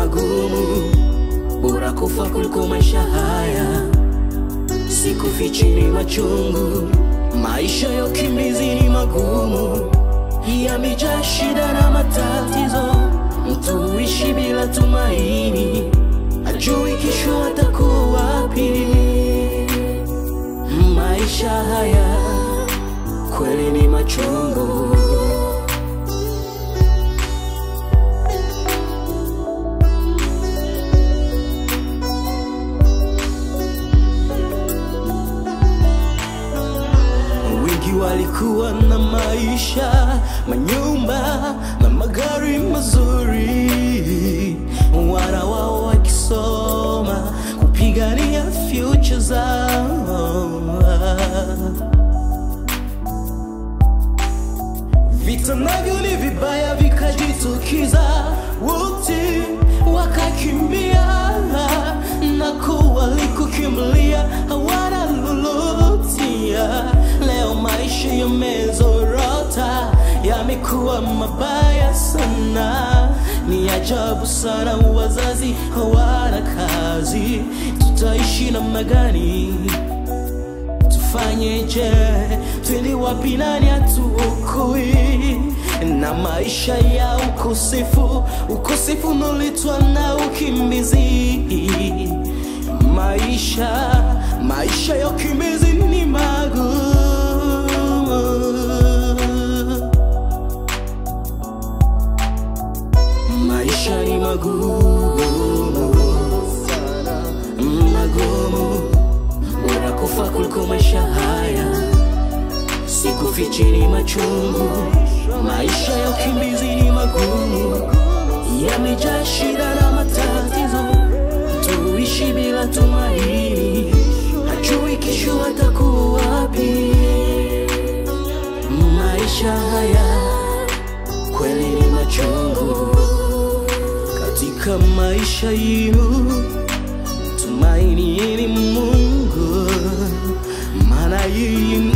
magumu, bora kufa kuliko maisha haya. Sikufichi ni machungu, maisha ya ukimbizi ni magumu, yamejaa shida na matatizo. Mtu huishi bila tumaini, ajui kesho atakuwa wapi. Maisha haya kweli ni machungu. Wengi walikuwa na maisha, manyumba na magari mazuri, wana wao wakisoma kupigania future zao. Vita navyo ni vibaya vikajitukiza, wote wakakimbia na kuwalikukimbilia hawana lolotia. Leo maisha yamezorota, yamekuwa mabaya sana. Ni ajabu sana, wazazi hawana kazi, tutaishi namna gani? tufanyeje? Twende wapi? Nani atuokoe na maisha ya ukosefu? Ukosefu unaletwa na ukimbizi. Maisha maisha ya ukimbizi ni magumu. Maisha ni magumu magumu, bora kufa kuliko maisha haya. Sikufichi ni machungu, maisha ya ukimbizi ni magumu, yamejaa shida na matatizo. Tuishi bila tumaini, hajui kesho atakuwa wapi. Maisha haya kweli ni machungu. Katika maisha yenu tumaini ni Mungu, maana yeye